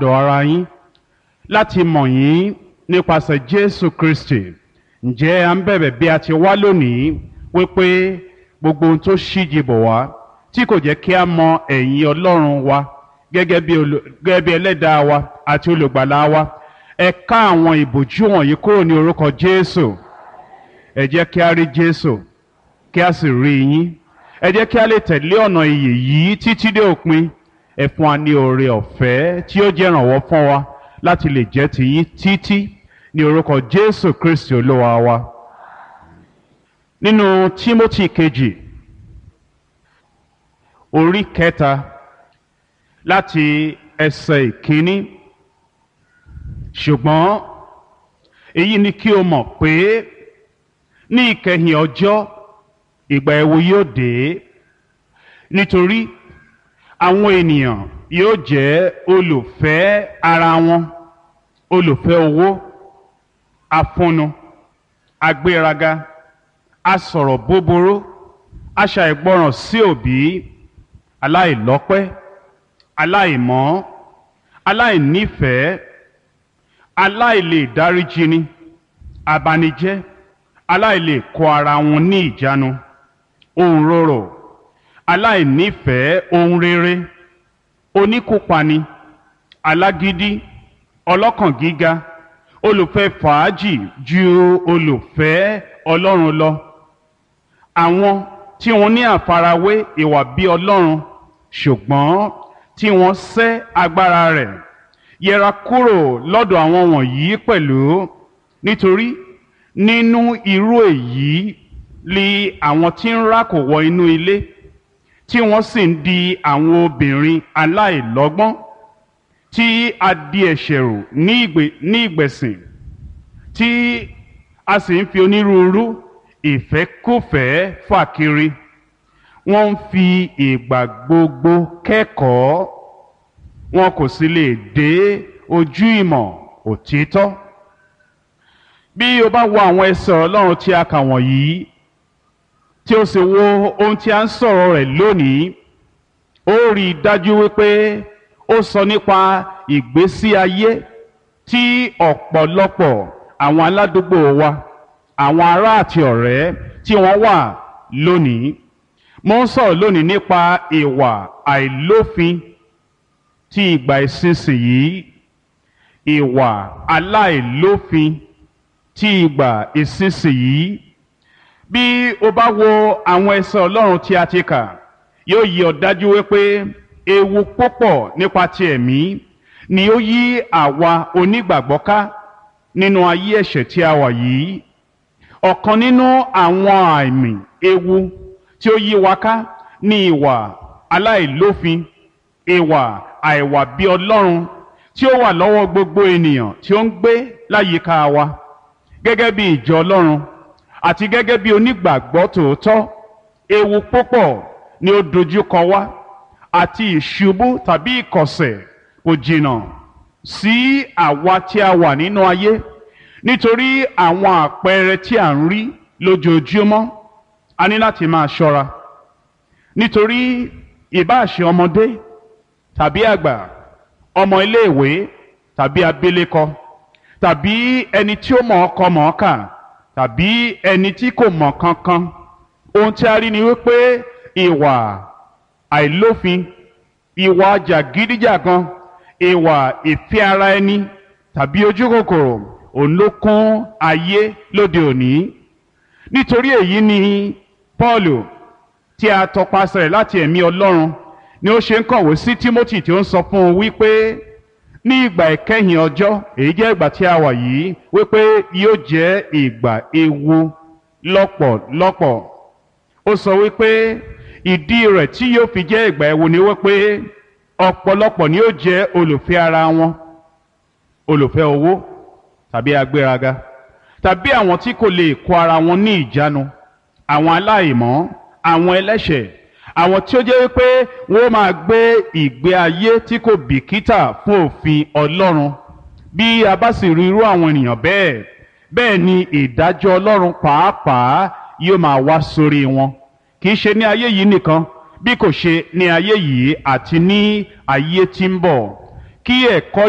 ọ̀dọ̀ ara yín láti mọ̀ yín nípasẹ̀ Jésù Kristi ǹjẹ́ à ń bẹ̀bẹ̀ bí a ti wá lónìí wípé gbogbo ohun tó ṣíji bọ̀ wá tí kò jẹ́ kí a mọ ẹ̀yìn Ọlọ́run wa gẹ́gẹ́ bí olù- gẹ́gẹ́ bí ẹlẹ́dàá wa àti olùgbàlà wa ẹ ká àwọn ìbòjú wọ̀nyí kúrò ní orúkọ Jésù ẹ jẹ́ kí a rí Jésù kí a sì rí yín ẹ jẹ́ kí a lè tẹ̀lé ọ̀nà ìyè yìí títí dé òpin ẹ fún wa ní oore ọ̀fẹ́ tí ó jẹ́ ìrànwọ́ fún wa láti lè jẹ́ tiyín títí ní orúkọ Jésù Kristi Olúwa wa nínú Tímótì kejì orí kẹta láti ẹsẹ̀ ìkíní ṣùgbọ́n èyí ni kí o mọ̀ pé ní ìkẹyìn ọjọ́ ìgbà ẹ̀wù yóò dé nítorí àwọn ènìyàn yóò jẹ́ olùfẹ́ ara wọn olùfẹ́ owó afúnnu agbéraga asọ̀rọ̀ búburú aṣàìgbọràn sí òbí aláìlọ́pẹ́ aláìmọ́ aláìnífẹ̀ẹ́ aláìlè dáríjini abanijẹ́ aláìlè kó ara wọn ní ìjánu ohun rorò aláìnífẹ̀ẹ́ ohun rere oníkúpani alágídí ọlọ́kàn gíga olùfẹ́ fàájì ju olùfẹ́ Ọlọ́run lọ àwọn tí wọ́n ní àfarawé ìwà bí Ọlọ́run ṣùgbọ́n tí wọ́n sẹ́ agbára rẹ̀ yẹra kúrò lọ́dọ̀ àwọn wọ̀nyí pẹ̀lú nítorí nínú irú èyí li àwọn tí ń rákò wọ inú ilé tí wọ́n sì ń di àwọn obìnrin aláìlọ́gbọ́n tí a di ẹ̀ṣẹ̀ rù ní ìgbè- ní ìgbẹ̀sìn tí a sì ń fi onírúurú ìfẹ́kùfẹ́ fà kiri wọ́n ń fi ìgbà gbogbo kẹ́kọ̀ọ́ wọn kò sì lè dé ojú ìmọ̀ òtítọ́ bí o bá wo àwọn ẹsẹ̀ Ọlọ́run tí a kà wọ̀nyí tí o sì wo ohun tí a ń sọ̀rọ̀ rẹ̀ lónìí ó rí i dájú wípé ó sọ nípa ìgbésí ayé tí ọ̀pọ̀lọpọ̀ àwọn aládùúgbò wa àwọn ará àti ọ̀rẹ́ tí wọ́n wà lónìí mo ń sọ̀rọ̀ lónìí nípa ìwà àìlófin tí ìgbà ìsinsìnyí ìwà aláìlófin tí ìgbà ìsinsìnyí bí o bá wo àwọn ẹsẹ̀ Ọlọ́run tí a ti kà yóò yí ọ dájú wípé ewu púpọ̀ nípa ti ẹ̀mí ni ó yí àwa onígbàgbọ́ ká nínú ayé ẹ̀ṣẹ̀ tí a wà yìí ọ̀kan nínú àwọn àmì ewu tí ó yí wa ká ní ìwà aláìlófin ìwà àìwà bí Ọlọ́run tí ó wà lọ́wọ́ gbogbo ènìyàn tí ó ń gbé láyìíká wa gẹ́gẹ́ bí ìjọ Ọlọ́run àti gẹ́gẹ́ bí onígbàgbọ́ tòótọ́ ewu púpọ̀ ni ó dojúkọ wá àti ìṣubú tàbí ìkọ̀sẹ̀ kò jìnnà sí àwa tí a wà nínú ayé nítorí àwọn àpẹẹrẹ tí à ń rí lójoojúmọ́ a ní láti máa ṣọ́ra nítorí ìbáṣe ọmọdé tàbí àgbà ọmọ iléèwé tàbí abilékọ tàbí ẹni tí ó mọ̀ ọkọ mọ̀ ọ́kà tàbí ẹni tí kò mọ̀ kankan ohun tí a rí ni wípé ìwà àìlófin ìwà jàgídíjàgan ìwà ìfẹ́ ara ẹni tàbí ojú kòkòrò òun ló kún ayé lóde òní nítorí èyí ni Pọ́ọ̀lù tí a tọpasẹ̀ rẹ̀ láti ẹ̀mí Ọlọ́run ni ó ṣe ń kọ̀wé sí Tímótì tí ó ń sọ fún un wípé ní ìgbà ìkẹyìn ọjọ́ èyí jẹ́ ìgbà tí a wà yìí wípé yóò jẹ́ ìgbà ewu lọ́pọ̀lọpọ̀ ó sọ wípé ìdí rẹ̀ tí yóò fi jẹ́ ìgbà ewu ni wípé ọ̀pọ̀lọpọ̀ ni yóò jẹ́ olùfẹ́ ara wọn olùfẹ́ owó tàbí agbéraga tàbí àwọn tí kò lè kó ara wọn ní ìjánu àwọn aláìmọ́ àwọn ẹlẹ́ṣẹ̀ àwọn tí ó jẹ́ wípé wọ́n máa gbé ìgbé ayé tí kò bìkítà fún òfin Ọlọ́run bí a bá sì rí irú àwọn ènìyàn bẹ́ẹ̀ bẹ́ẹ̀ ni ìdájọ́ Ọlọ́run pàápàá yóò máa wá sórí wọn kì í ṣe ní ayé yìí nìkan bí kò ṣe ní ayé yìí àti ní ayé tí ń bọ̀ kí ẹ̀kọ́